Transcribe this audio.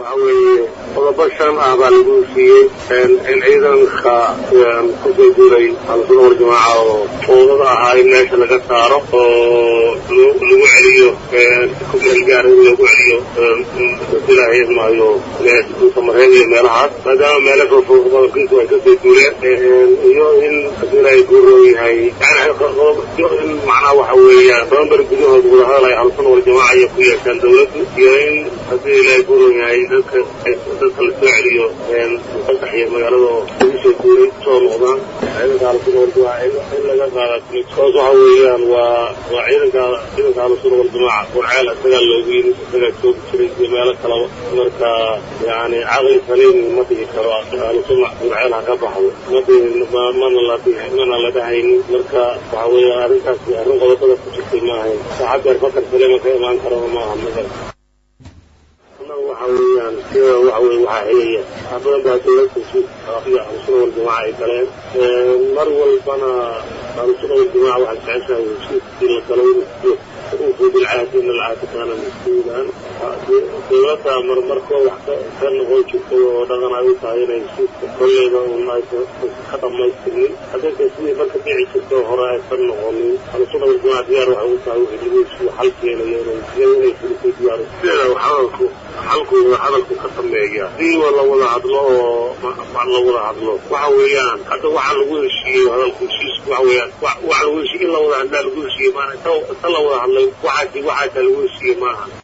waxa weeye qodobo shan ah baa lagu siiyey in ciidanka kusoo duulay ahlusuna waljamaaca oo foodada ahaa in meesha laga saaro oo lagu celiyo ku meelgaara in lagu celiyo ilaahay idmaayo samareed iyo meelahaas maadaama meelo fogfog qodobkiisu ay kasoo duuleen iyo in ilaahay guuroo yahay in macnaha waxa weeyaan tobanbar gudahooda wadahadal ay ahlusuna waljamaaca iyo ku yeeshaan dawladdu iyo in haddii ilaahay guuroo yahay dadka dadka la soo celiyo fasaxiyo magaalada oo lagu soo duulay soo noqdaan ciidanka ahlusuna waljamaaca in laga qaada hoos waxa weeyaan waa waa ciidanka ciidanka ahlusuna waljamaaca warceel isagaa loogu yimid isagaa joogi jiray iyo meelo kalaba marka yani caqli saliim ma dhihi karo ahlusuna warceel ha ka baxdo ma dhihin mana la mana la dhahaynin marka waxa weeya arrintaasi arrin qodobada ku jirtay ma ahayn saxabeer fakar saliima ka imaan karana maaha magar waxa weeyaan sida waxa weye waxaa helaya wax badan baa dawladda sida ahlusuna waljamaaca ay galeen mar walbana ahlusuna waljamaaca waxay jeceshahay heshiiskii la galo inuu uufuu bilcahdi in alcahdi kaana mas-uulan dawladda marmarkoo wax ka noqon jirtay oo dhaqan ay u tahay inay heshiiska kolleyda un aysan ka dhamaystirnin haddaysa sidii marka dhici jirtay oo hore aysan noqonin ahlusuna waljamaaca diyaar waxay u tahay wixii lagu heshiiyo xal keenayo inay iyada inay fulisay diyaar sideeda hadalku xalku hadalku ka sameeya hadii la wada hadlo oo la wada hadlo waxa weeyaan hadda waxa lagu heshiiyey hadalku heshiisku waxa weeyaan waxa lagu heshiiyey in la wada hadlaa lagu heshiiyey maana inta la wada hadlay waxaasi waxaasa lagu heshiiyey maaha